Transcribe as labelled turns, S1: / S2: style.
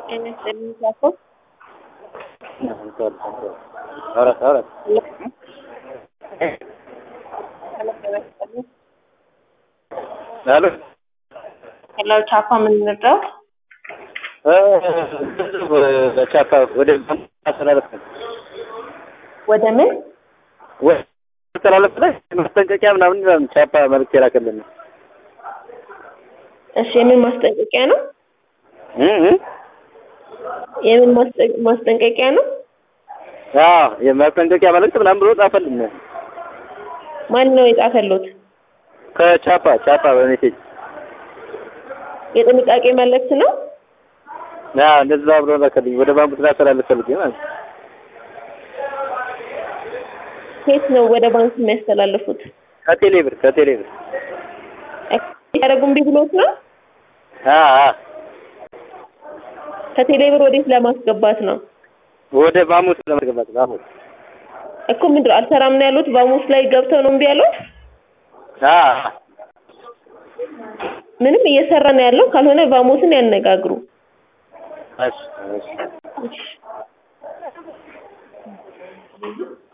S1: En este caso,
S2: Ahora, ahora. አሎ
S1: ሄሎ ቻፓ የምንረዳው
S2: በቻፓ ወደ ማስተላለፍ ነው።
S1: ወደ ምን
S2: ወደ ማስተላለፍ ላይ ማስጠንቀቂያ ምናምን ምናምን ቻፓ መልዕክት የላከልን ነው።
S1: እሺ የምን ማስጠንቀቂያ ነው?
S2: እ እ
S1: የምን ማስጠ- ማስጠንቀቂያ ነው?
S2: አዎ የማስጠንቀቂያ መልዕክት ምናምን ብሎ ጻፈልን።
S1: ማን ነው የጻፈሉት?
S2: ከቻፓ ቻፓ በሜሴጅ
S1: የጥንቃቄ መልእክት ነው?
S2: አዎ እንደዛ ብሎ ላከልኝ። ወደ ባንኩ ስላስተላለፍ ፈልጌ ማለት ነው።
S1: ኬት ነው ወደ ባንክ የሚያስተላልፉት?
S2: ከቴሌ ብር ከቴሌ ብር
S1: ያደረጉም ቢ ብሎት ነው?
S2: አዎ አዎ
S1: ከቴሌ ብር ወዴት ለማስገባት ነው?
S2: ወደ ባሙስ ለማስገባት ባሙስ
S1: እኮ ምንድን ነው አልሰራም ነው ያሉት? ባሙስ ላይ ገብተው ነው እምቢ ያሉት?
S2: አዎ
S1: ምንም እየሰራ ነው ያለው። ካልሆነ ባሞስን ያነጋግሩ።
S2: እሺ እሺ
S1: እሺ